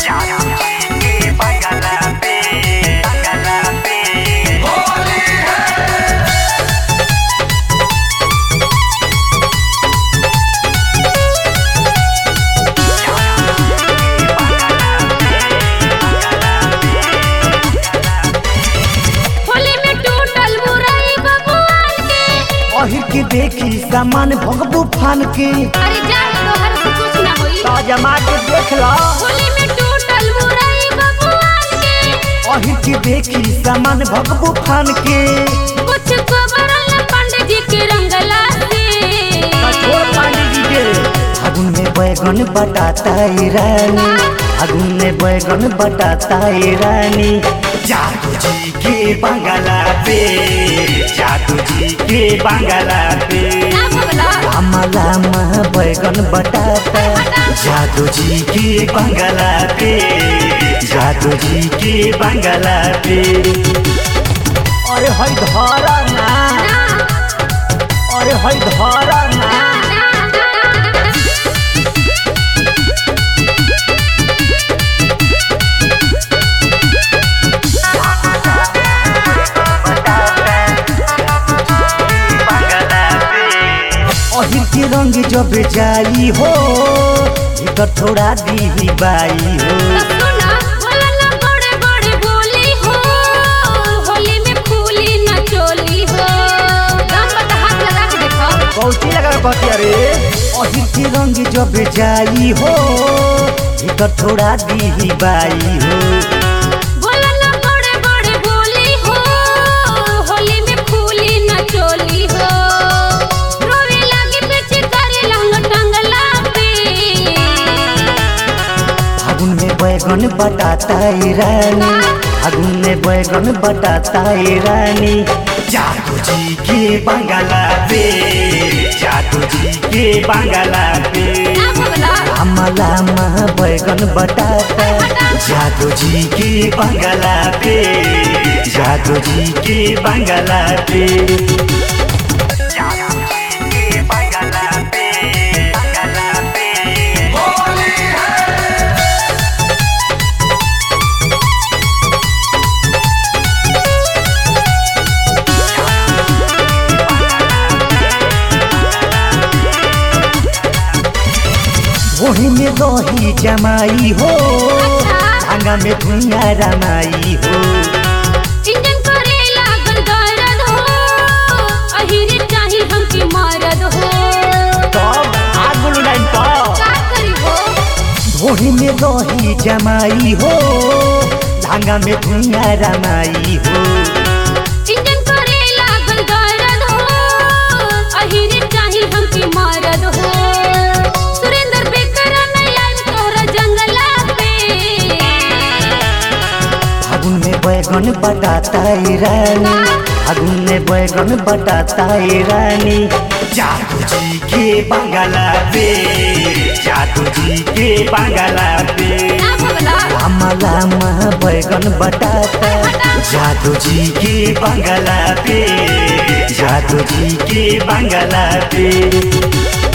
होली में टूटल मुरई बबुआन के अहिर के देखी सामान भगबू फान के अरे जा तोहर से कुछ ना होई जमा के देख लो होली में टूटल मुरई बबुआन के अहिर के देखी सामान भगबू फान के कुछ को बरल पंडित जी के रंगला से कठोर पांडे जी के फागुन में बैगन बटाता है रानी फागुन में बैगन बटाता है रानी जादू जी के बंगला पे जादू जी के बंगला पे ना भगला लामा लामा बैगन बटाता जादू जी के बंगला पे जादू जी के बंगला पे अरे हई धरा ना ना अरे हई धरा ना ना ना अहिर के रंग जब जाई हो भीतर थोड़ा दी बाई हो सुना बोला ना बड़े बड़े बोली हो होली में फूली न चोली हो दम पर हाथ लगा के देखो कौची लगा के कहती अरे अहिर के रंग जब जाई हो भीतर थोड़ा दी बाई हो बोला ना बड़े बड़े बोली हो होली में फूली न चोली हो रोवे लागे पीछे करे लंग टंगला पे फागुन में बैगन बटाता है रानी फागुन में बैगन बटाता है रानी जादू जी के बंगला पे जादू जी के बंगला पे ना भगला लामा लामा बैगन बटाता जादू जी के बंगला पे जादू जी के बंगला पे जादू जी के बंगला पे बंगला पे वही में रही जमाई हो धागा में धुइया रमाई हो इंजन करे लागल दर्द हो अहिरे चाही हमके मरद हो तब आगुल लाइन पर का करी हो वही में रही जमाई हो धागा में धुइया रमाई हो इंजन करे लागल दर्द हो अहिरे चाही हमके मरद हो सुरेंद्र बेकर नहीं आइब तोहरा जंगला पे फागुन में बैगन बटाता है रानी फागुन में बैगन बटाता है रानी जादू जी के बंगला पे जादू जी के बंगला पे ना भगला लामा लामा बैगन बटाता जादू जी के बंगला पे जादू जी के बंगला पे